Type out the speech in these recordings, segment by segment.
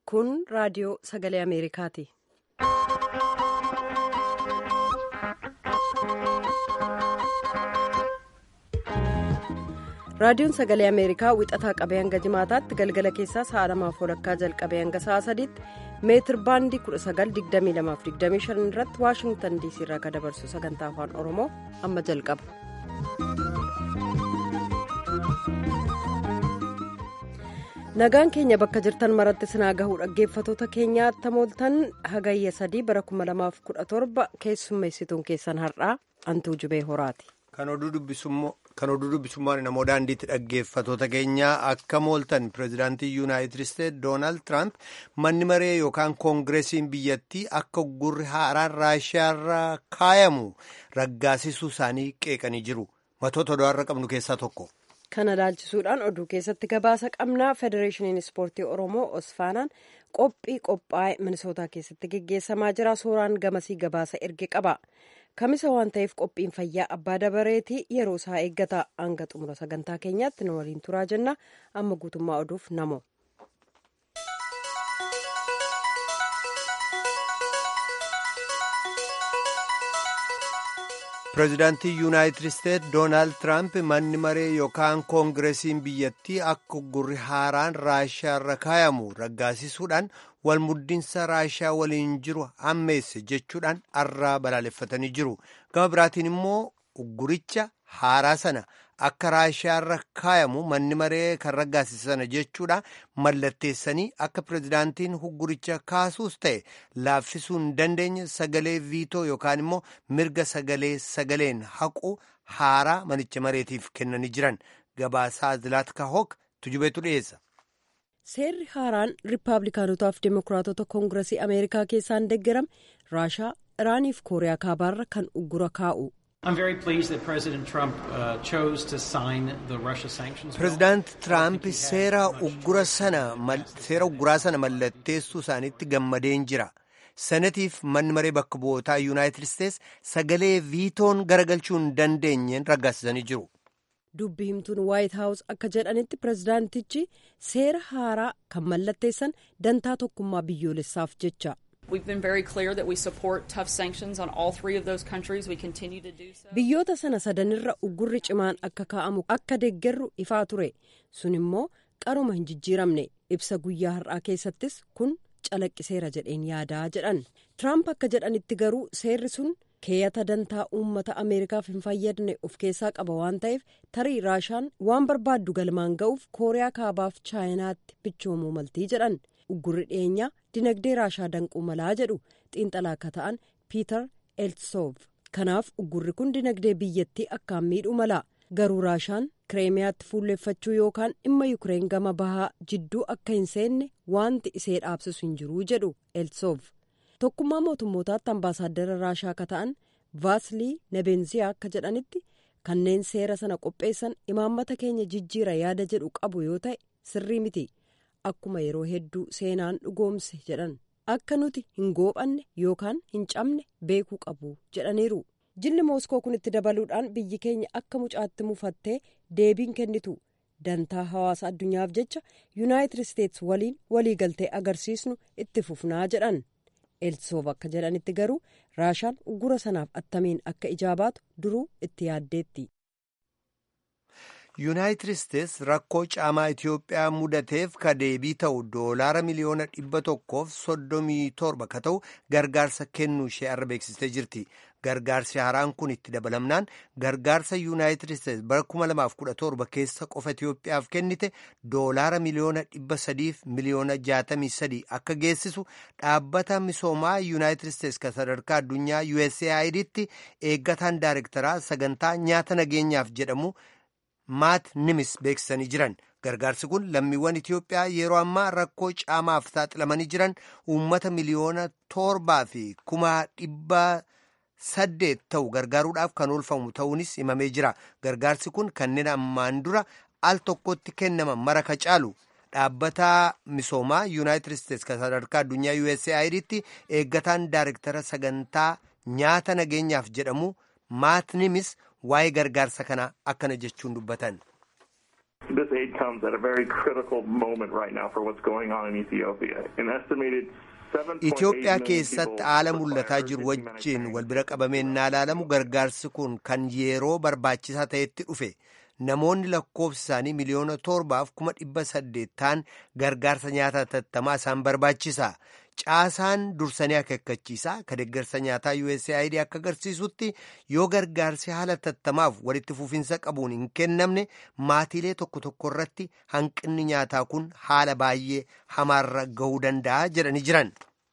Kun raadiyoo sagalee Ameerikaati. Raadiyoon sagalee Ameerikaa wixataa qabee hanga jimaataatti galgala keessaa sa'a lamaaf walakkaa jalqabee hanga sa'a sadiitti meetir baandii 1922-25 irratti waashingtan diisii irraa kan dabarsu sagantaa afaan oromoo amma jalqaba. nagaan keenya bakka jirtan maratti sinaa gahuu dhaggeeffatoota keenyaa tamooltan hagayya sadii bara 2017 keessummeessituun keessan har'aa antuu jubee horaati. Kan oduu dubbisummaan namoo daandiitti dhaggeeffatoota keenyaa akka mooltan pireezidaantii yuunaayitid isteetsi doonaald tiraamp manni maree yookaan koongireesiin biyyattii akka gurri haaraan raashiyaarra kaayamu raggaasisuu isaanii qeeqanii jiru. Matoota odaarra qabnu keessaa tokko. Kana ilaalchisuudhaan oduu keessatti gabaasa qabnaa federeeshiniin ispoortii oromoo osfaanaan qophii qophaa'e minisootaa keessatti geggeessamaa jira suuraan gamasii gabaasa erge qaba. kamisa waan ta'eef qophiin fayyaa abbaa dabareetii yeroo isaa eeggata hanga xumura sagantaa keenyaatti nu waliin turaa jenna amma guutummaa oduuf namo. pireezidaantii yuunaayitid isteetsi doonaald tiraamp manni maree yookaan koongireesiin biyyattii akka gurri haaraan raashiyaarra kaayamu raggaasisuudhaan walmuddinsa raashiyaa waliin jiru hammeesse jechuudhaan arraa balaaleffatanii jiru gama biraatiin immoo ugguricha haaraa sana akka raashiyaarra kaayamu manni maree kan raggaasisana jechuudha mallatteessanii akka pireezidaantiin ugguricha kaasuus ta'e laaffisuu hin dandeenye sagalee viitoo yookaan immoo mirga sagalee sagaleen haqu haaraa manicha mareetiif kennanii jiran gabaasaa zilaatka hook tujubeetu dhiyeessa. seerri haaraan riippaabilikaanotaaf deemokiraatota koongiresii ameerikaa keessaan deeggarame raashaa iraaniif kooriyaa kaabaarra kan uggura kaa'u. pireezidaanti tiraamp seera ugguraa sana mallatteessuu isaaniitti gammadeen jira senatiif manni maree bakka bu'ootaa yuunaayitid isteetsi sagalee viitoon garagalchuu hin dandeenyeen raggaasisanii jiru. dubbi himtuun waayit haawus akka jedhanitti pireezidaantichi seera haaraa kan mallatteessan dantaa tokkummaa biyyoolessaaf jecha. biyyoota sana sadanirra uggurri cimaan akka kaa'amu akka deeggarru ifaa ture sun immoo qaruma hin jijjiiramne ibsa guyyaa har'aa keessattis kun calaqqiseera jedheen yaadaa jedhan tiraamp akka jedhanitti garuu seerri sun keeyata dantaa uummata ameerikaaf hin fayyadne of keessaa qaba waan ta'eef tarii raashaan waan barbaaddu galmaan ga'uuf kooriyaa kaabaaf chaayinaatti bichoomuu maltii jedhan uggurri dhiyeenyaa dinagdee raashaa danquu malaa jedhu xiinxalaa akka ta'an piiter eltsoov kanaaf uggurri kun dinagdee biyyattii akkaan miidhuu mala garuu raashaan kireemiyaatti fuulleeffachuu yookaan dhimma yukireen gama bahaa jidduu akka hin seenne wanti isee dhaabsisu hin jiruu jedhu eltsoov tokkummaa mootummootaatti ambaasaaddara raashaa akka ta'an vaasilii nebenziyaa akka jedhanitti kanneen seera sana qopheessan imaammata keenya jijjiira yaada jedhu qabu yoo ta'e sirrii miti akkuma yeroo hedduu seenaan dhugoomse jedhan akka nuti hin goophanne yookaan hin cabne beekuu qabu jedhaniiru jilli mooskoo kun itti dabaluudhaan biyyi keenya akka mucaatti mufattee deebiin kennitu dantaa hawaasa addunyaaf jecha yuunaayitid isteetsi waliin waliigaltee agarsiisnu itti fufnaa jedhan elsoof akka jedhanitti garuu raashaan uggura sanaaf attamiin akka ijaabaatu duruu itti yaaddeetti. yuunaayitid isteetsi rakkoo caamaa itiyoophiyaa mudateef ka deebii ta'u doolaara miliyoona dhibba tokkoof soddomii torba ka ta'u gargaarsa kennuu ishee arra beeksistee jirti gargaarsi haaraan kun itti dabalamnaan gargaarsa yuunaayitid isteetsi bara 2017 keessa qofa itiyoophiyaaf kennite doolaara miliyoona dhibba sadiif miliyoona jaatamii sadii akka geessisu dhaabbata misoomaa yuunaayitid isteetsi ka sadarkaa addunyaa usaidtti eeggataan daayirektaraa sagantaa nyaata nageenyaaf jedhamu. maat nimis beeksisanii jiran gargaarsi kun lammiiwwan itiyoophiyaa yeroo ammaa rakkoo caamaaf saaxilamanii jiran uummata miliyoona torbaa fi kuma dhibba saddeet ta'u gargaaruudhaaf kan oolfamu ta'uunis himamee jira gargaarsi kun kanneen ammaan dura al tokkotti kennaman mara ka caalu dhaabbata misoomaa yuunaayitid isteetsi kan sadarkaa addunyaa usaidtti eeggataan daayirektara sagantaa nyaata nageenyaaf jedhamu maat nimis waa'ee gargaarsa kanaa akkana jechuun dubbatan. This aid comes at a very critical moment right now for what's going on in Ethiopia. An estimated Itoophiyaa keessatti haala mul'ataa jiru wajjin wal bira qabameenyaa ilaalamu gargaarsi kun kan yeroo barbaachisaa ta'etti dhufe namoonni lakkoofsi isaanii miliyoona torbaaf kuma dhibba saddeet ta'an gargaarsa nyaataa tattamaa isaan barbaachisa. Caasaan dursanii akeekkachiisaa ka deeggarsa nyaataa USAID akka agarsiisutti yoo gargaarsi haala tattamaaf walitti fufinsa qabuun hin kennamne maatiilee tokko tokko irratti hanqinni nyaataa kun haala baay'ee hamaarra gahuu danda'a jedhanii jiran.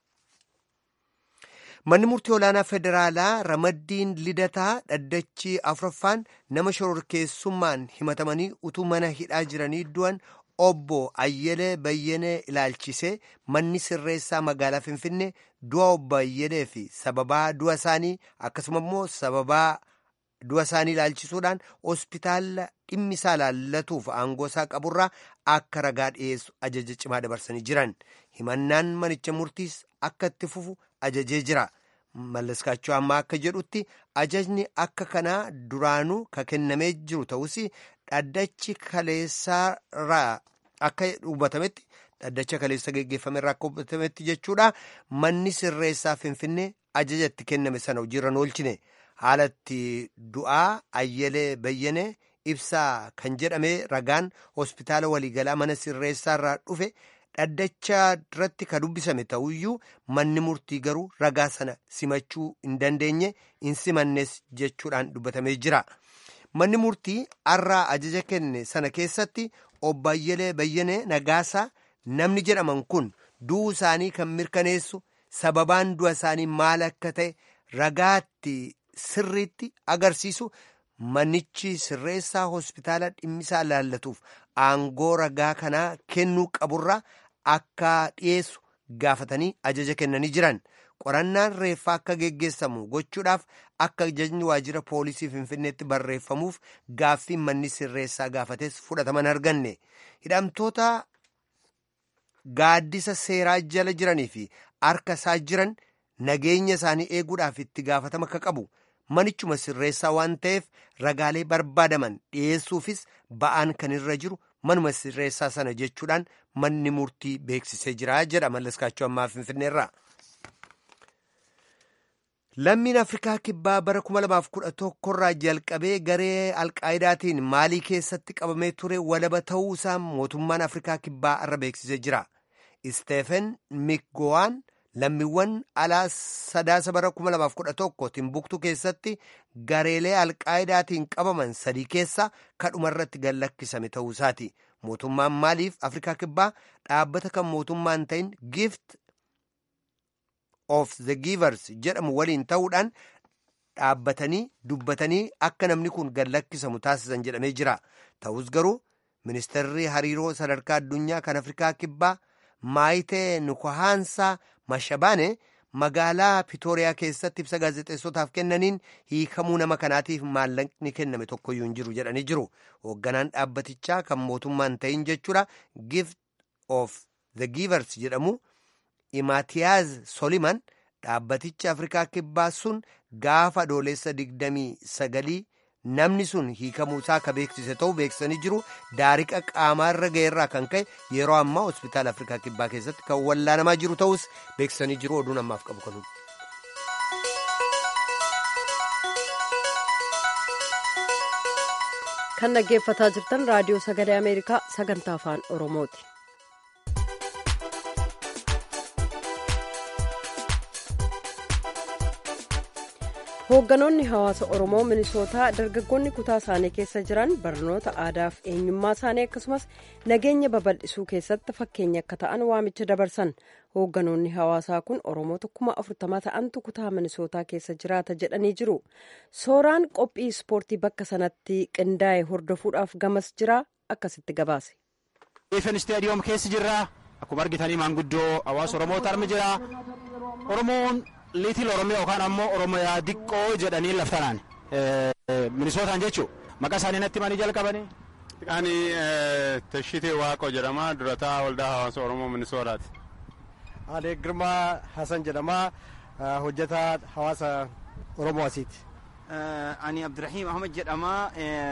Manni murtii olaanaa federaalaa ramaddiin lidataa dhaddachi afuraffaan nama shororkeessummaan himatamanii utuu mana hidhaa jiranii du'an obbo Ayyelee Bayyenee ilaalchisee manni sirreessaa magaalaa Finfinnee du'a obbo Ayyelee fi sababaa du'a isaanii akkasuma immoo sababaa du'a isaanii ilaalchisuudhaan hospitaala dhimmi isaa laallatuuf aangoo isaa qaburraa akka ragaa dhiyeessu ajaja cimaa dabarsanii jiran himannaan manicha murtiis akka itti fufu ajajee jira. Mallaskaachuu ammaa akka jedhutti ajajni akka kanaa duraanuu ka kennamee jiru ta'us dhaddachi kaleessaarraa akka hubatametti dhaddacha kaleessa geggeeffamerraa akka hubatametti jechuudha manni sirreessaa finfinnee ajaja itti kenname sana hojiirra oolchine haalatti du'aa ayyelee bayyenee ibsaa kan jedhame ragaan hospitaala waliigalaa mana sirreessaarraa dhufe dhaddacha irratti ka dubbisame ta'uyyuu manni murtii garuu ragaa sana simachuu hin dandeenye hin simannes jechuudhaan dubbatamee jira. Manni murtii har'aa ajaja kenne sana keessatti obbo Ayyelee Bayyenee Nagaasaa namni jedhaman kun du'uu isaanii kan mirkaneessu sababaan du'a isaanii maal akka ta'e ragaatti sirriitti agarsiisu manichi sirreessaa hospitaala dhimmisaa laallatuuf aangoo ragaa kanaa kennuu qaburraa akka dhiyeessu gaafatanii ajaja kennanii jiran. qorannaan reeffaa akka geggeessamu gochuudhaaf akka ajajni waajjira poolisii finfinneetti barreeffamuuf gaaffiin manni sirreessaa gaafates fudhataman arganne hidhamtoota gaaddisa seeraa jala jiranii fi harka isaa jiran nageenya isaanii eeguudhaaf itti gaafatama akka qabu manichuma sirreessaa waan ta'eef ragaalee barbaadaman dhiyeessuufis ba'aan kan irra jiru manuma sirreessaa sana jechuudhaan manni murtii beeksisee jira jedha mallaskaachuu ammaa finfinneerraa. Lammiin Afrikaa Kibbaa bara 2011 irraa jalqabee garee Alqaayidaatiin Maalii keessatti qabamee ture walaba ta'uu isaa mootummaan Afrikaa Kibbaa irra beeksisee jira. Isteefen Mikgowaan lammiiwwan alaa sadaasa bara 2011 Timbuktu keessatti gareelee Alqaayidaatiin qabaman sadii keessa kadhuma irratti gallakkisame ta'uu isaati. Mootummaan Maaliif Afrikaa Kibbaa dhaabbata kan mootummaan ta'in gift of the givers jedhamu waliin ta'uudhaan dhaabbatanii dubbatanii akka namni kun gallakkisamu taasisan jedhamee jira ta'us garuu ministeerri hariiroo sadarkaa addunyaa kan afrikaa kibbaa maayitee nukohaansaa mashabaane magaalaa pitooriyaa keessatti ibsa gaazexeessotaaf kennaniin hiikamuu nama kanaatiif maallaqni kenname tokkoyyuu hin jiru jedhanii jiru hoogganaan dhaabbatichaa kan mootummaan ta'in jechuudha gift of the givers jedhamu. Imaatiyaaz Soliman dhaabbaticha Afrikaa Kibbaa sun gaafa adoolessa digdamii sagalii namni sun hiikamuu isaa akka beeksise ta'uu beeksisanii jiru daariqa qaamaarra ga'eerraa kan ka'e yeroo ammaa hospitaala Afrikaa Kibbaa keessatti kan wallaanamaa jiru ta'us beeksisanii jiru oduun ammaaf qabu kanuun. kan dhaggeeffataa jirtan raadiyoo sagalee ameerikaa sagantaa afaan oromooti. hoogganoonni hawaasa oromoo minisootaa dargaggoonni kutaa isaanii keessa jiran barnoota aadaaf eenyummaa isaanii akkasumas nageenya babal'isuu keessatti fakkeenya akka ta'an waamicha dabarsan hoogganoonni hawaasaa kun oromoota kuma afurtama ta'antu kutaa minisootaa keessa jiraata jedhanii jiru sooraan qophii ispoortii bakka sanatti qindaa'e hordofuudhaaf gamas jira akkasitti gabaase. Ifen istaadiyoom keessa jirra akkuma argitanii maanguddoo hawaasa oromoota armi jira oromoon. liitil oromiyaa yookaan ammoo oromiyaa diqqoo jedhanii laftanaan minisootaan jechuun maqaa isaanii natti himanii jalqabanii. Ani Tashitee Waaqoo jedhama durataa waldaa hawaasa oromoo minisootaati. Ani Girmaa Hasan jedhama hojjetaa hawaasa oromoo asiiti. Ani Abdurrahiim Ahmad jedhama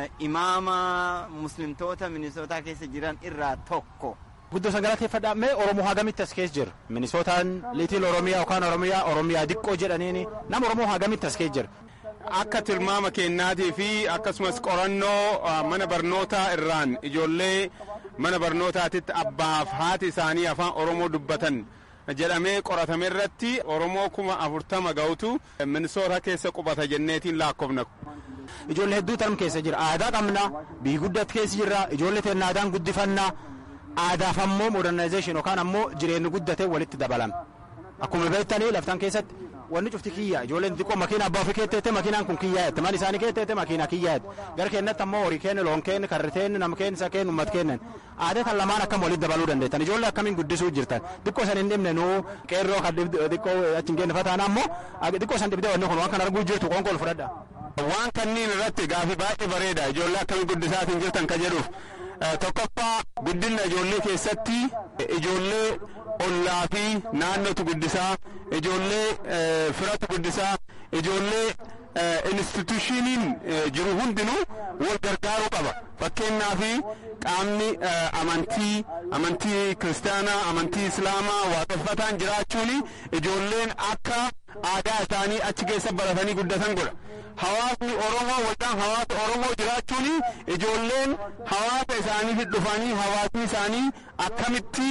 imaama muslimtoota minisootaa keessa jiran irraa tokko. Guddoo san galateeffadha. Mee Oromoo hagamitti as keessa jira? Minisootaan liitiin Oromiyaa yookaan Oromiyaa Oromiyaa diqqoo jedhaniini nama Oromoo hagamitti as keessa jira? Akka tilmaama kennaatii fi akkasumas qorannoo mana barnootaa irraan ijoollee mana barnootaatitti abbaaf haati isaanii afaan Oromoo dubbatan jedhamee qoratame irratti Oromoo kuma afurtama ga'utu minisoota keessa qubata jenneetiin lakkoofna. Ijoollee hedduu tarm keessa jira. Aadaa qabna, biyyi guddatti keessa jirra, ijoollee teenya aadaan guddifannaa. Aadaaf ammoo modernizeeshin yookaan ammoo jireenyi guddatee walitti dabalame. Akkuma beektanii laftan keessatti wanni cufti kiyya ijoolleen xiqqoo makiina abbaa ofii keetteette makiinaan kun kiyyaa jette man isaanii keetteette makiina kiyyaa jette gara keenyatti ammoo horii keenya loon keenya karri keenya nama keenya isa keenya uummata keenya aadaa tan lamaan akkam walitti dabaluu dandeettan ijoollee akkamiin guddisuu jirtan xiqqoo san hin dhibne nuu qeerroo kan xiqqoo achi hin geenne fataan ammoo xiqqoo san dhibdee wanni kun waan kan arguu jirtu qoonqoon fudhadha. Waan kanniin irratti gaafii baay'ee bareeda ijoollee akkamiin guddisaatiin jirtan ka jedhuuf tokkoffaa guddina ijoollee keessatti ijoollee ollaa fi naannootu guddisaa ijoollee firatu guddisaa ijoollee institushiniin jiru hundinuu wal gargaaruu qaba fakkeenyaaf qaamni amantii amantii kiristaanaa amantii islaamaa waaqeffataan jiraachuun ijoolleen akka aadaa isaanii achi keessa baratanii guddatan godha. hawaasni oromoo waldaan hawaasa oromoo jiraachuun ijoolleen hawaasa isaaniif dhufanii hawaasni isaanii akkamitti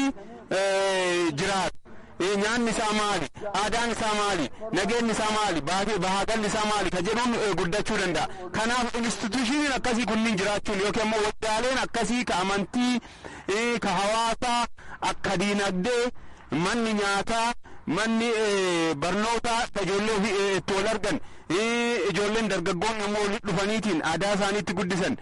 jiraatu. nyaanni isaa maali aadaan isaa maali nageenyi isaa maali bahaagalli isaa maali ka jedhuun guddachuu danda'a kanaaf institushiniin akkasii kunniin jiraachuun yookiin immoo waldaaleen akkasii ka amantii ka hawaasaa akka diinagdee manni nyaataa manni barnootaa ka ijoollee ofii itti wal argan ijoolleen dargaggoonni immoo walitti dhufaniitiin aadaa isaaniitti guddisan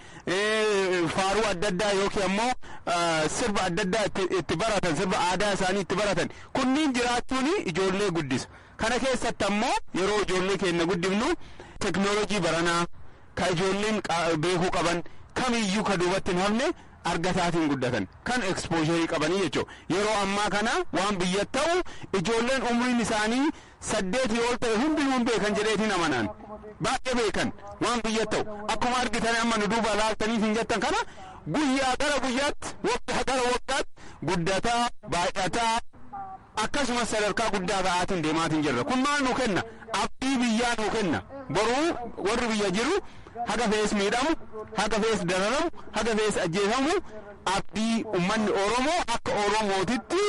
faaruu adda addaa yookiin ammoo sirba adda addaa itti baratan sirba aadaa isaanii itti baratan kunniin jiraachuun ijoollee guddisa kana keessatti ammoo yeroo ijoollee keenya guddifnu teknoolojii baranaa ka ijoolleen beekuu qaban kamiyyuu ka duubatti hin hafne argataatiin guddatan kan ekspoosharii qabanii jechuudha yeroo ammaa kana waan biyya ta'u ijoolleen umriin isaanii saddeetii ol ta'e hundinuu beekan jedheetiin amanaan baay'ee beekan waan biyya ta'u akkuma argitan amma nu duuba laaltaniif hin jettan kana guyyaa gara guyyaatti waggaa gara waggaatti guddataa baay'ataa akkasumas sadarkaa guddaa ga'aatiin deemaatiin jirra kun maal nu kenna abdii biyyaa nu kenna boruu warri biyya jiru haga fees miidhamu haga fees dararamu haga fees ajjeefamu abdii ummanni oromoo akka oromootitti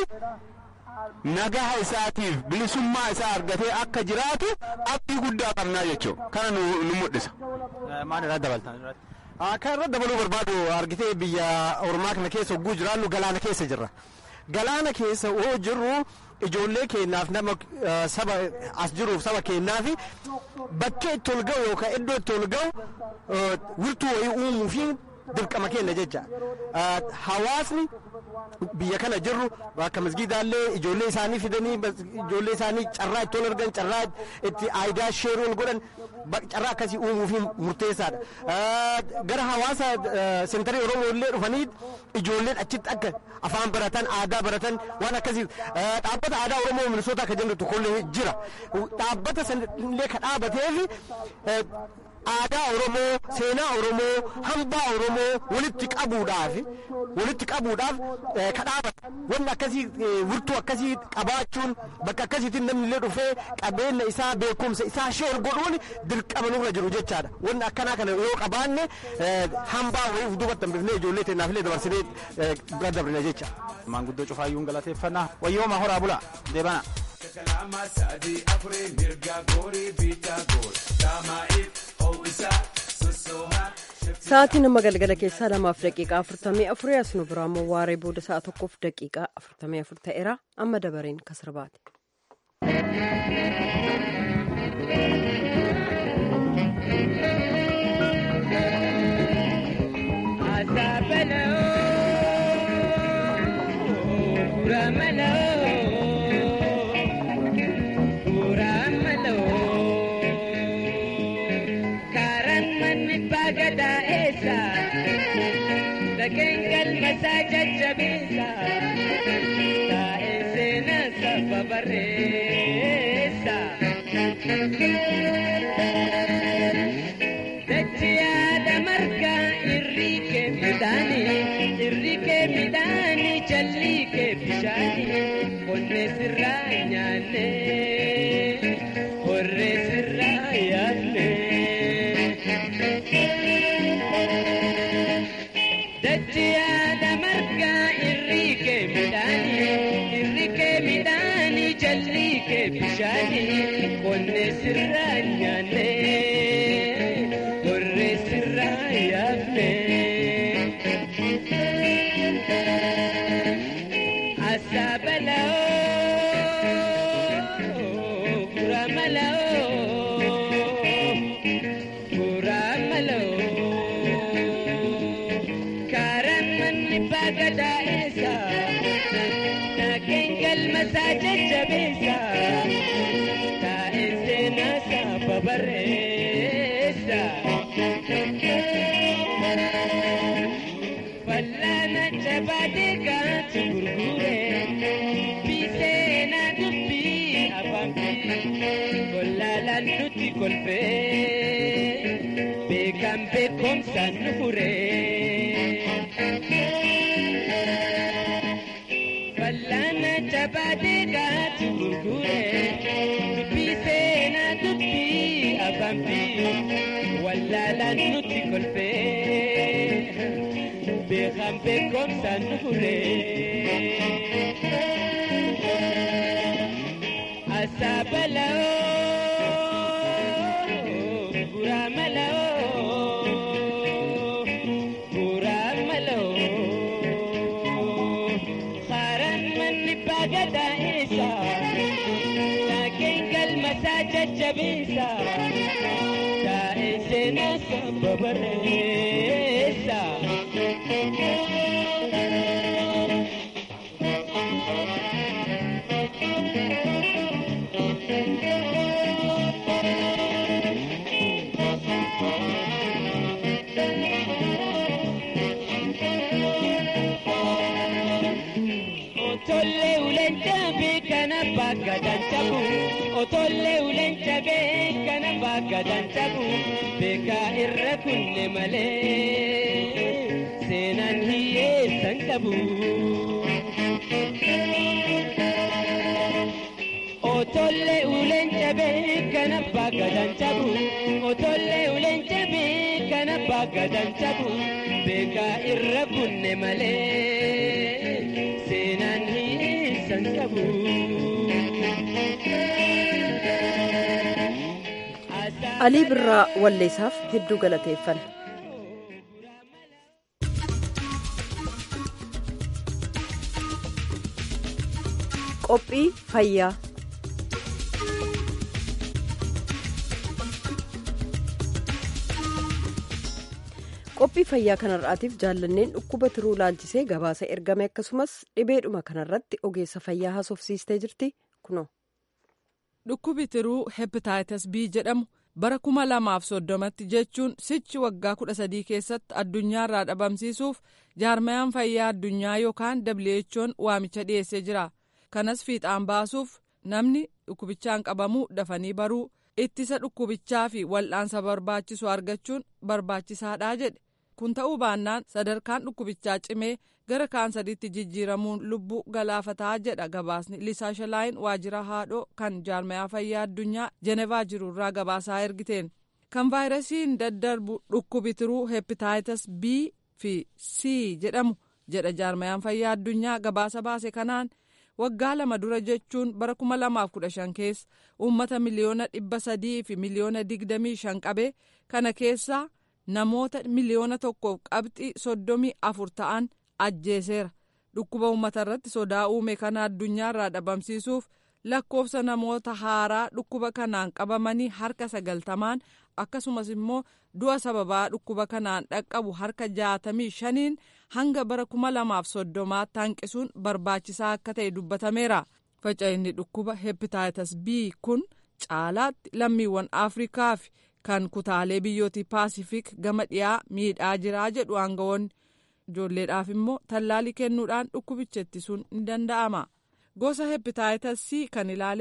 nagaha isaatiif bilisummaa isaa argatee akka jiraatu abdii guddaa qabnaa jechuudha kana nu mul'isa. Maal irraa dabaltan? Kan irra dabaluu barbaadu argitee biyya ormaa kana keessa hogguu jiraannu galaana keessa jirra. Galaana keessa yoo jirru ijoollee keenyaaf nama saba as jiruuf saba keenyaaf bakkee itti ol ga'u yookaan iddoo itti ol ga'u wirtuu wayii uumuu fi dirqama keenya jecha. Hawaasni biyya kana jirru akka masgiidaallee ijoollee isaanii fidanii ijoollee isaanii carraa itti ol argan carraa itti aayidaa sheeruu ol godhan carraa akkasii uumuu fi murteessaadha. Gara hawaasa sentarii Oromoo illee dhufanii ijoolleen achitti akka afaan baratan aadaa baratan waan akkasii dhaabbata aadaa Oromoo Minisoota akka jennu tokkollee jira. Dhaabbata sanillee ka dhaabateef aadaa Oromoo, seenaa Oromoo, hambaa Oromoo walitti qabuudhaaf walitti qabuudhaaf ka dhaabata. Wanni akkasii wirtuu akkasii qabaachuun bakka akkasiitiin namni illee dhufee qabeenya isaa beekumsa isaa sheer godhuun dirqama nurra jiru jechaadha. Wanni akkanaa kana yoo qabaanne hambaa wayii duubatti hambifnee ijoollee teenyaaf illee dabarsinee bira dabrina jecha. Maanguddoo cufaayyuun galateeffannaa wayyooma horaa bulaa deebana. kalama sadi afure mirga gori bita gor damaif ho'isa sosoha Sa'aatiin amma galgala keessaa lamaaf daqiiqaa afurtamii afurii as nu biraa immoo waaree booda sa'a tokkoof daqiiqaa afurtamii afur ta'eera amma dabareen kasirbaati. Kengal masaja jabisa Ta esena saba barresa Dachiyaadha margaa irrii kee midhaani irri kee midhaani jalli kee bishaani qonnee sirraa nyaanne horree sirraa yaafne. Dachiyaadha margaa irri kee midhaani irri kee midhaani jalli kee bishaani qonnee sirraa nyaanne. horree sirraa yaafne. Asaabaloo guraamaloo guraamaloo kaaraan manni baagadaa'eessa naageen galmasaa jajjabeessa taa'ee seenaasaa babareessa. Fal'aana jabaatee kaatu gurgure biseena dubbii afaan fi kolaalaan nuti kolfee beekan beekomsaan nu fure. Fal'aana jabaatee kaatu gurgure biseena dubbii afaan fi kolaalaan nuti kolfee. beekan beekomsaan nu fure. Asaabaloo guraamaloo guraamaloo haaraan manni baagadaa'eessa naageen galmasaa jajjabeessa taa'ee seenaasa babareessa. Otollee ulencha beekana bakka dancabu. Otollee ulencha beekana bakka dancabu. Beekaa irra kunne malee seenaan hiyyeessan qabu. Otollee ulencha beekana bakka dancabu. Otollee ulencha beekana bakka dancabu. Beekaa irra kunne malee seenaan hiyyeessan qabu. alii birraa walleessaaf hedduu galateeffanna. qophii fayyaa qophii fayyaa kanarraatiif jaallanneen dhukkuba tiruu laalchisee gabaasa ergame akkasumas dhibeedhuma kanarratti ogeessa fayyaa haasofsiistee jirti kuno. dhukkubi tiruu hepatitis b jedhamu bara kuma lamaaf soddomatti jechuun sichi waggaa kudha sadii keessatti addunyaarraa dhabamsiisuuf jaarmayaan fayyaa addunyaa yookaan who'n waamicha dhiyeessee jira kanas fiixaan baasuuf namni dhukkubichaan qabamuu dafanii baruu ittisa dhukkubichaa fi wal'aansa barbaachisu argachuun barbaachisaadha jedhe kun ta'uu baannaan sadarkaan dhukkubichaa cimee gara kaansariitti jijjiiramuun lubbuu galaafataa jedha gabaasni lisaa shalaayin waajjira haadhoo kan jaarmayaa fayyaa addunyaa jenevaa jirurraa gabaasaa ergiteen kan vaayirasiin daddarbu dhukkubi tiruu hepatitis b fi c jedhamu jedha jaarmayaan fayyaa addunyaa gabaasa baase kanaan waggaa lama dura jechuun bara kuma lamaaf kudha shan keessa uummata miliyoona dhibba sadii fi miliyoona digdamii shan qabe kana keessaa namoota miliyoona tokkoof qabxii soddomii afur ta'an ajjeeseera dhukkuba uummata irratti sodaa uume kana addunyaarraa dhabamsiisuuf lakkoofsa namoota haaraa dhukkuba kanaan qabamanii harka sagaltamaan akkasumas immoo du'a sababaa dhukkuba kanaan dhaqqabu harka jaatamii shaniin hanga bara kuma lamaaf soddomaatti hanqisuun barbaachisaa akka ta'e dubbatameera faca'inni dhukkuba hepatitis b kun caalaatti lammiiwwan afrikaa fi kan kutaalee biyyootii paasifik gama dhiyaa miidhaa jiraa jedhu aangawoonni ijoolleedhaaf immoo tallaalii kennuudhaan dhukkubicha ittisuun ni danda'ama gosa hepatitis c kan ilaaleen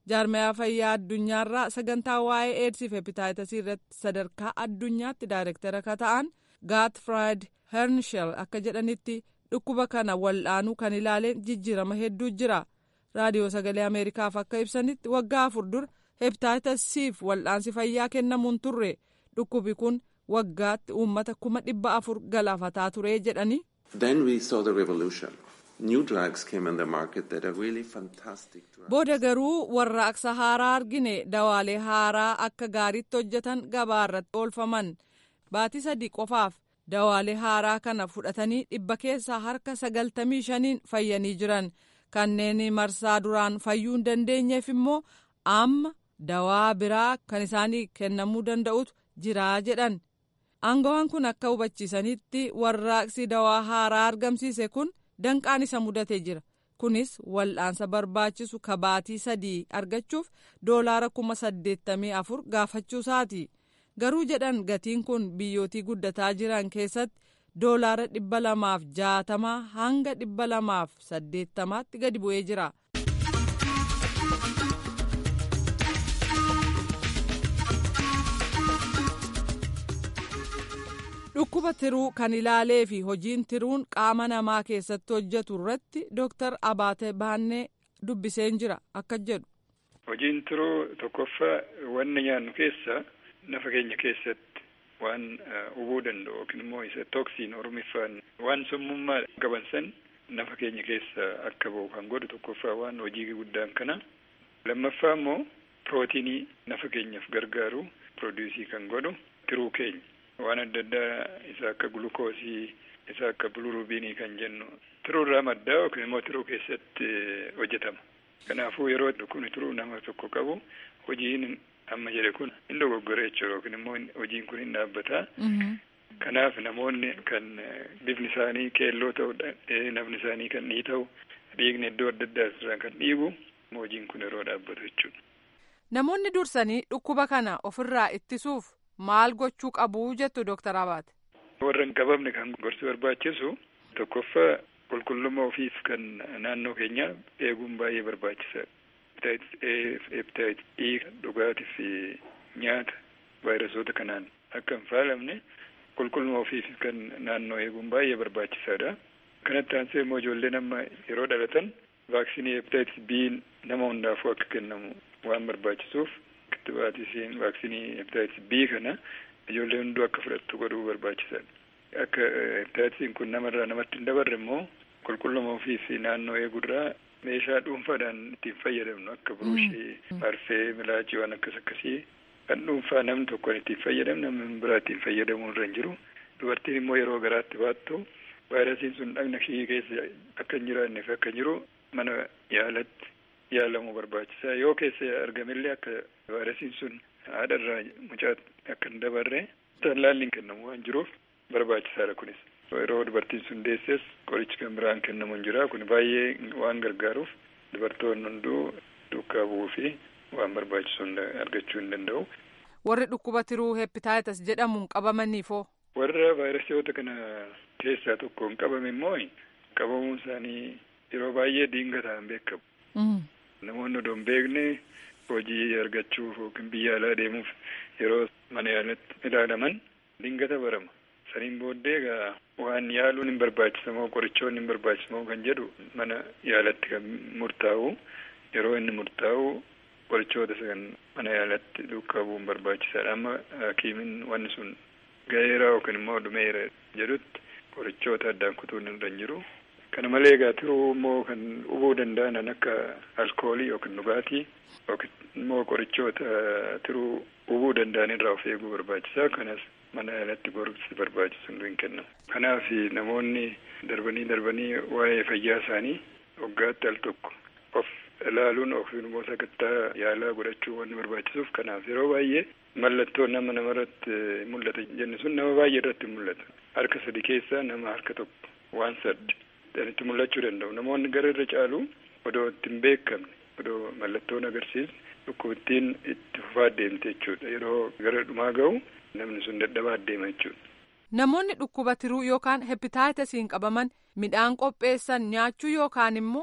jaarmayaa fayyaa addunyaarraa sagantaa waa'ee eedsii fi hepitaayitasii irratti sadarkaa addunyaatti daayirektara akka ta'an gaatfraad hershel akka jedhanitti dhukkuba kana wal'aanuu kan ilaaleen jijjiirama hedduu jira raadiyoo sagalee ameerikaaf akka ibsanitti waggaa afur dura hepitaayitasiif wal'aansi fayyaa kennamuun turre dhukkubi kun waggaatti uummata kuma dhibba afur galaafataa ture jedhanii. Then we saw the revolution. New drugs came on the market that are really fantastic drugs. Booda garuu warraaqsa haaraa argine dawaalee haaraa akka gaariitti hojjetan gabaa irratti oolfaman baatii sadii qofaaf dawaalee haaraa kana fudhatanii dhibba keessaa harka sagaltamii shaniin fayyanii jiran kanneen marsaa duraan fayyuu hin dandeenyeef immoo amma dawaa biraa kan isaanii kennamuu danda'utu jiraa jedhan. Aangawaan kun akka hubachiisanitti warraaqsi dawaa haaraa argamsiise kun danqaan isa mudatee jira. Kunis wal'aansa barbaachisu kabaatii sadii argachuuf doolaara kuma saddeettamii afur gaafachuusaati. Garuu jedhan gatiin kun biyyootii guddataa jiran keessatti doolaara dhibba lamaaf jaatamaa hanga dhibba lamaaf saddeettamaatti gadi bu'ee jira. dhukkuba tiruu kan ilaalee fi hojiin tiruun qaama namaa keessatti hojjetu irratti dooktar abaate baannee dubbiseen jira akka jedhu. hojiin tiruu tokkoffaa wanna nyaannu keessa nafa keenya keessatti waan hubuu danda'u yookiin immoo isa tooksiin oromiffaan waan summummaa qaban san nafa keenya keessa akka ba'u kan godhu tokkoffaa waan hojii guddaan kana lammaffaa immoo pirootiinii nafa keenyaaf gargaaru pirooduusii kan godhu tiruu keenya. waan adda addaa isa akka gulukoosii isa akka bilurubiinii kan jennu tiruurraa maddaa yookiin immoo tiruu keessatti hojjetama. Kanaafuu yeroo kun tiruu nama tokko qabu hojiin amma jedhe kun hin dogoggore jechuudha yookiin immoo hojiin kun hin dhaabbataa. Kanaaf namoonni kan bifni isaanii keelloo ta'u nafni isaanii kan dhiita'u dhiigni iddoo adda addaa irraa kan dhiigu hojiin kun yeroo dhaabbatu jechuudha. Namoonni dursanii dhukkuba kana ofirraa ittisuuf maal gochuu qabu jettu dooktar Abaate. Warra hin qabamne kan gorsi barbaachisu tokkoffaa qulqullummaa ofiif kan naannoo keenyaa eeguun baay'ee barbaachisaadha. Hepatitis A, hepatitis E dhugaatii fi nyaata vaayirasoota kanaan akka hin faalamne qulqullummaa ofiif kan naannoo eeguun baay'ee barbaachisaadha. Kanatti aansee immoo ijoolleen amma yeroo dhalatan vaaksiinii hepatitis B nama hundaafuu akka kennamu waan barbaachisuuf kittibaatisiin vaaksiinii hepatitis B kana ijoollee hunduu akka fudhattu godhuu barbaachisaadha. Akka hepatitisiin kun namarraa namatti hin dabarre immoo qulqulluma ofii fi naannoo eeguurraa meeshaa dhuunfaadhaan ittiin fayyadamnu akka buruushii, marfee, milaachii waan akkas akkasii kan dhuunfaa namni tokkoon ittiin fayyadamu namni biraa ittiin fayyadamuu irra hin jiru. Dubartiin immoo yeroo garaatti baattu vaayirasiin sun dhagna ishii keessa akka hin jiraanneef akka jiru mana yaalatti yaalamuu barbaachisaa yoo keessa argamellee akka vaayirasiin sun haadharraa mucaa akka hin dabarre tallaalliin kennamu waan jiruuf barbaachisaadha kunis. Yeroo dubartiin sun deesses qorichi kan biraan kennamu hin jira kun baay'ee waan gargaaruuf dubartoonni hunduu duukaa bu'uu fi waan barbaachisu argachuu hin danda'u. Warri dhukkuba tiruu hepitaayitas jedhamuun qabamaniifoo. Warra vaayirasiyoota kana keessaa tokko hin qabame immoo qabamuun isaanii yeroo baay'ee diingataan beekamu. Namoonni odoo hin beekne hojii argachuuf yookiin biyya alaa deemuuf yeroo mana yaalatti ilaalaman dingata barama. Saniin booddee egaa waan yaaluun hin barbaachisamoo qorichoonni hin barbaachisamoo kan jedhu mana yaalatti kan murtaa'u yeroo inni murtaa'u qorichoota kan mana yaalatti duukaa bu'uun barbaachisaadha. Amma hakiimiin wanni sun ga'eera yookiin immoo dhumeera jedhutti qorichoota addaan kutuun irra hin jiru. Kana malee egaa tiruu immoo kan hubuu danda'an akka alkoolii yookiin dhugaatii yookiin immoo qorichoota tiruu hubuu danda'an irraa of eeguu barbaachisaa. Kanas mana yaalatti gorsi barbaachisu hunduu hin kennamu. Kanaaf namoonni darbanii darbanii waa'ee fayyaa isaanii waggaatti al tokko of ilaaluun yookiin immoo sakattaa yaalaa godhachuu wanni barbaachisuuf kanaaf yeroo baay'ee mallattoo nama namarratti mul'ata jenni sun nama baay'ee irratti mul'ata. Harka sadi keessaa nama harka tokko waan saddi. itti mul'achuu danda'u namoonni gara irra caalu odoo itti hin beekamne odoo mallattoon agarsiisne dhukkubittiin itti fufaa deemte jechuudha yeroo gara dhumaa ga'u namni sun dadhabaa deema jechuudha. Namoonni dhukkuba tiruu yookaan hepitaayitasiin qabaman midhaan qopheessan nyaachuu yookaan immoo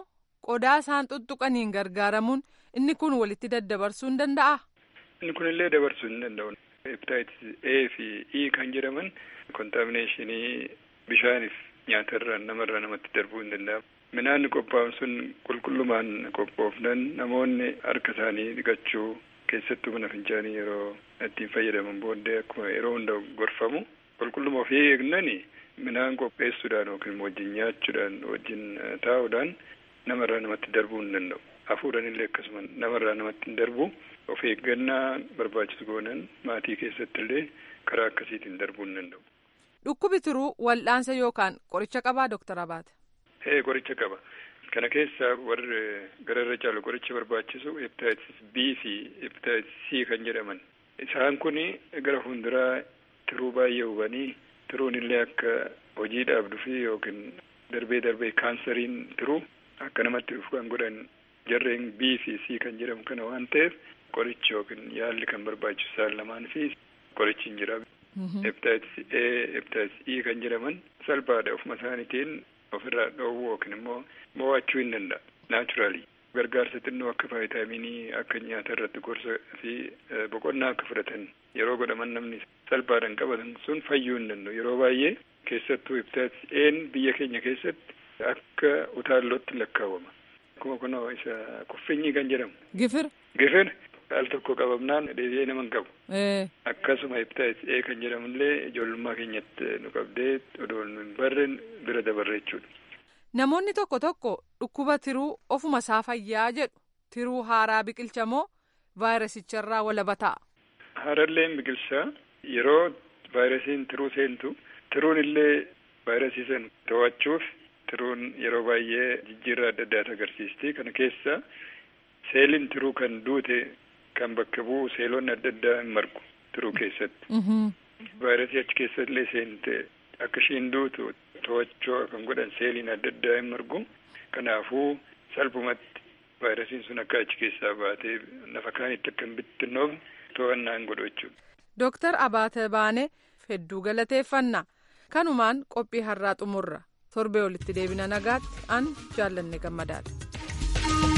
qodaa isaan tuttuqaniin gargaaramuun inni kun walitti daddabarsuu hin danda'a. Inni kunillee dabarsuu hin danda'u. Hepatitis A fi E kan jedhaman kontaamineeshinii bishaaniif nyaatarraa namarraa namatti darbuu hin danda'amu. Midhaan qophaa'an sun qulqullumaan qophoofnan namoonni harka isaanii dhiqachuu keessattuu mana fincaanii yeroo ittiin fayyadaman booddee akkuma yeroo hunda gorfamu qulqulluma ofii eegnani midhaan qopheessuudhaan yookiin wajjin nyaachuudhaan wajjin taa'uudhaan namarraa namatti darbuu hin danda'u. Hafuudhaan illee akkasuma namarraa namatti hin darbu of eeggannaa barbaachisu goonan maatii keessatti illee karaa akkasiitiin darbuu hin danda'u. Dhukkubi tiruu wal'aansa yookaan qoricha qabaa Dooktar Abaate? Ee qoricha qaba. Kana keessaa warri gararra caalu qoricha barbaachisu hepatitis B fi hepatitis C kan jedhaman. Isaan kun gara fuulduraa tiruu baay'ee hubanii tiruun illee akka hojii dhaabduu fi yookiin darbee darbee kaansariin tiruu akka namatti dhufu kan godhan jarreen B fi C kan jedhamu kana waan ta'eef qorichi yookiin yaalli kan barbaachisu isaan lamaan fi qorichi hin jira. Hepatitis A, hepatitis E kan jedhaman salphaadha ofuma isaaniitiin ofirraa dhoowwuu yookiin immoo mo'achuu hin danda'a. Naachuraali. Gargaarsa xinnoo akka vaayitaaminii akka nyaata irratti gorsa fi boqonnaa akka fudhatan yeroo godhaman namni salphaadhaan qabatan sun fayyuu hin danda'u. Yeroo baay'ee keessattuu hepatitis A'n biyya keenya keessatti akka utaallootti lakkaawama. Akkuma kunoo isa kuffinyi kan jedhamu. Gifir. Gifir al tokko qabamnaan deebi'ee nama hin qabu. Akkasuma hepatitis A kan jedhamullee ijoollummaa keenyatti nu qabdee odoo nu hin barre bira dabarre jechuudha. Namoonni tokko tokko dhukkuba tiruu ofuma isaa fayyaa jedhu tiruu haaraa biqilcha moo vaayirasicharraa walaba ta'a. Haaralleen biqilchaa yeroo vaayirasiin tiruu seentu tiruun illee vaayirasii san to'achuuf tiruun yeroo baay'ee jijjiirraa adda addaatu agarsiisti. Kana keessa seeliin tiruu kan duute kan bakka bu'u seelonni adda addaa hin margu tiruu keessatti. Vaayirasii achi keessa illee seente akka ishiin duutu to'achuu kan godhan seeliin adda addaa hin margu. Kanaafuu salphumatti vaayirasiin sun akka achi keessaa baatee lafa kaanitti akka hin bittinnoofne to'annaa hin godhu jechuudha. Dooktar Abaate Baanee hedduu galateeffanna. Kanumaan qophii har'aa xumurra. Torbee olitti deebina nagaatti an jaallanne gammadaadha.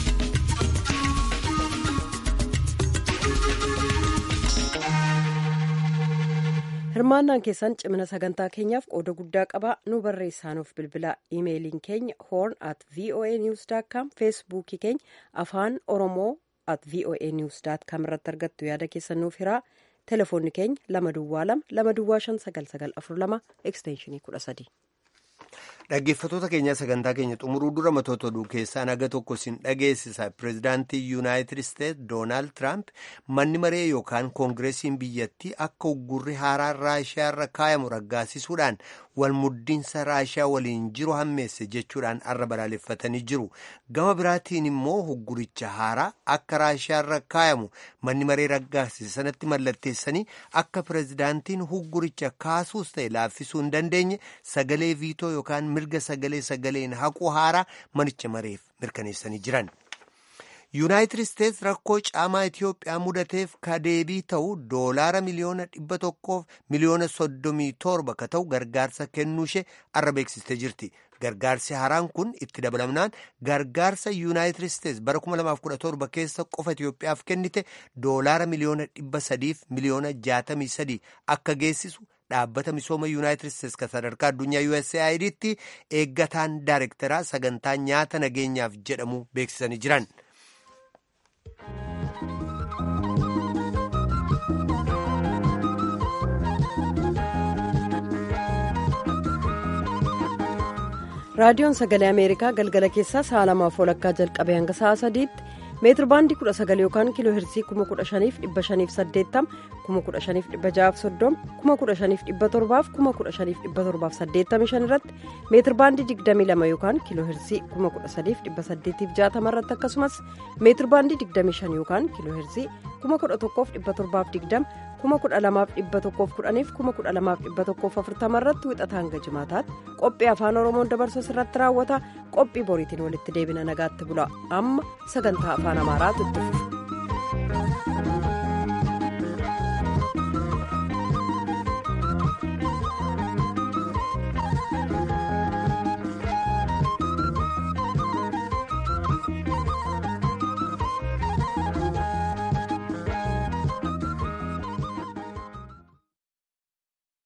hirmaannaan keessan cimina sagantaa keenyaaf qooda guddaa qaba nu barreessaanuuf bilbila imeeliin keenya horn at voa news com feesbuukii keenya afaan oromoo at voa news com irratti argattu yaada keessan nuuf hiraa telefoonni keenya lama duwwaa lama lama duwwaa shan sagal sagal afur lama ekstenshinii kudha sadii. Dhaggeeffattoota keenya sagantaa keenya xumuruu dura matoota oduu keessaa naga tokko sin dhageessisa. Pireezidaantii Yuunaayitid Isteetsi Doonaald Tiraamp manni maree yookaan koongireesiin biyyattii akka uggurri haaraan Raashiyaa irra kaayamu raggaasisuudhaan wal muddiinsa Raashiyaa waliin jiru hammeesse jechuudhaan arra balaaleffatanii jiru. Gama biraatiin immoo ugguricha haaraa akka Raashiyaa irra kaayamu manni maree raggaasise sanatti mallatteessanii akka pireezidaantiin ugguricha kaasuus ta'e laaffisuu hin dandeenye sagalee viitoo yookaan mirga sagalee sagaleen haquu haaraa manicha mareef mirkaneessanii jiran. yuunaayitid isteetsi rakkoo caamaa itiyoophiyaa mudateef ka deebii ta'u doolaara miliyoona dhibba tokkoof miliyoona soddomii torba ka ta'u gargaarsa kennuushee arra beeksistee jirti. gargaarsi haaraan kun itti dabalamnaan gargaarsa yuunaayitid isteetsi bara 2017 keessa qofa itiyoophiyaaf kennite doolaara miliyoona dhibba sadiif miliyoona jaatamii sadii akka geessisu. dhaabbata misooma yuunaayitid isteetsi kan sadarkaa addunyaa USAID'tti eeggataan daayirektaraa sagantaa nyaata nageenyaaf jedhamu beeksisanii jiran. raadiyoon sagalee ameerikaa galgala keessaa sa'a lamaaf walakkaa jalqabee hanga sa'a sadiitti meetir baandii kudha sagal yookaan kiiloo heersii kuma kudha shaniif dhibba shaniif saddeettama kuma kudha shaniif dhibba ja'aaf soddoma kuma kudha shaniif dhibba torbaaf kuma kudha shaniif dhibba torbaaf saddeettamii shan irratti meetir baandii digdamii lama yookaan kiiloo heersii kuma kudha sadiif dhibba saddeetiif jaatama irratti akkasumas meetir baandii digdamii shan yookaan kiiloo heersii kuma kudha tokkoof dhibba torbaaf digdama kuma kudha lamaaf dhibba tokkoof kudhaniif kuma kudha lamaaf dhibba tokkoof afurtama irratti wixata hanga jimaataatti qophii afaan oromoon dabarsu irratti raawwata qophii boriitiin walitti deebina nagaatti bula amma sagantaa afaan amaaraatu itti fufa.